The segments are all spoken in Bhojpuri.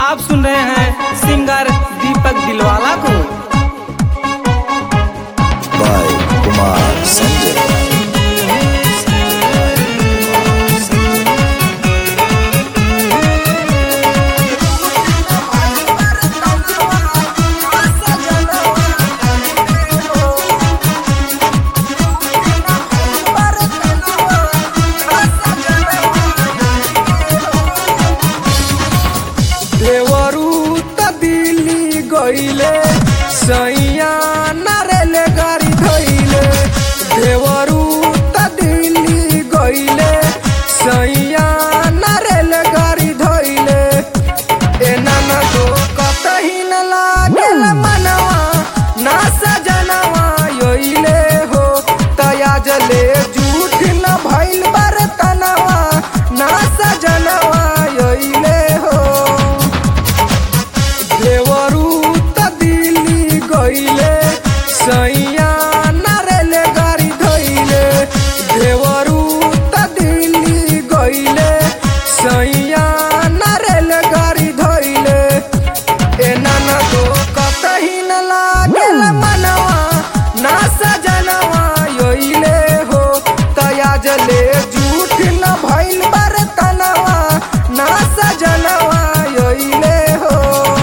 आप सुन रहे हैं सिंगर दीपक दिलवाला को by Kumar Sanjay. देवरू त दिल्ली गईले सैया नारेल गाड़ी धैले देवरू त दिल्ली गईले सैया नारेल गाड़ी धैले एना न तो कतही न लागेल मनवा ना सजनवा योइले हो तया जले झूठ न भइल बरतनवा ना सजनवा योइले हो देवरू त दिल्ली गईले सैया नारेल गाड़ी धैले देवरू त दिल्ली गईले सैया नारेल गाड़ी धैले एना न तो कतही न लागेल मनवा ना सजनवा योइले हो तया जले झूठ न भइल बरतनवा ना सजनवा योइले हो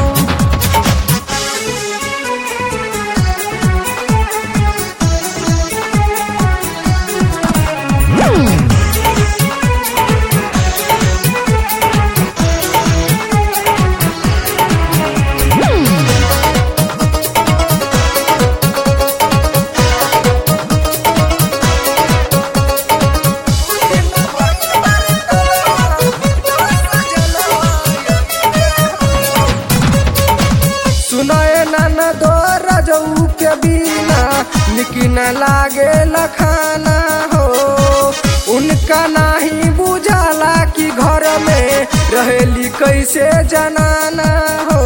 सुनाए नन दो रजऊ के बिना निकी न लागे लखाना हो उनका नाही बुझाला कि घर में रहेली कैसे जनाना हो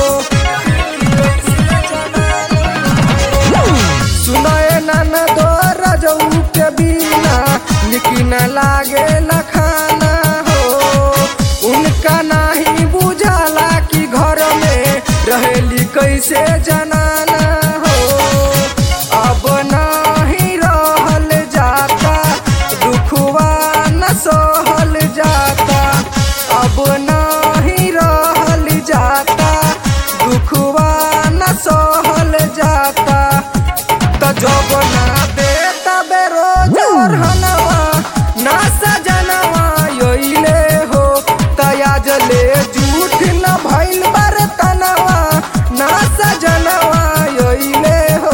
सुनाए नन दो रजऊ के बिना निकी न लागे लखाना हो उनका नाही बुझाला कि घर में रहेली कैसे जनाना हो अब नाही रहल जाता दुखवा न सहल जाता अब नाही रहल जाता दुखवा न सहल जाता त जब ना दे तबे रोज हनवा ना सजनवा योइले हो तया जले झूठ न भइल बरतनवा ना सजनवा योइले हो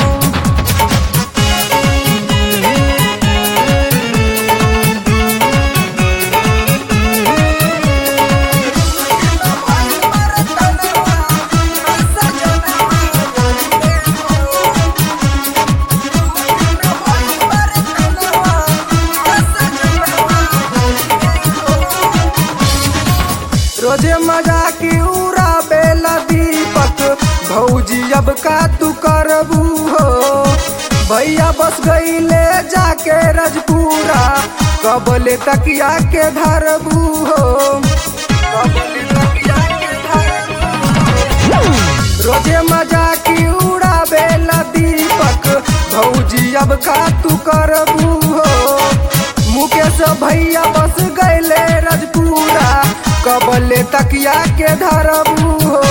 रोजे मजा की उड़ा बेला दीपक भौजी अब का तू करबू हो भैया बस गईले जाके रजपुरा कबले तकिया के धरबू हो कबले तकिया के धरबू हो। रोजे मजा की उड़ा बेला दीपक भौजी अब का तू करबू हो मुकेश भैया बस गईले रजपुरा कबले तकिया के धरबू हो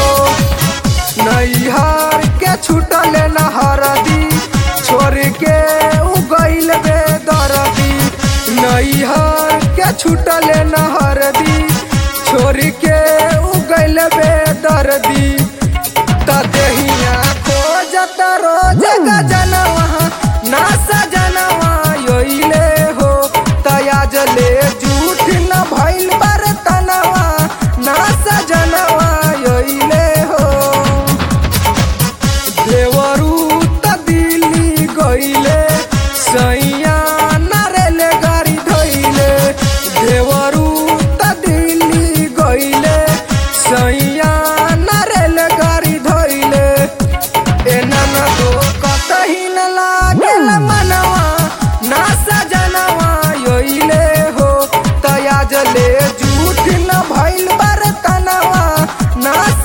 नैहर के छूटल नहरदी छोड़ के उ गईल बे दरदी नैहर के छूटल नहरदी छोड़ के उ गईल बे दरदी त देहिया खोजत रोज गजनवा ना सजनवा योइले हो तया जले झूठ न भइल बरतनवा ना सजनवा योइले हो देवरू त ना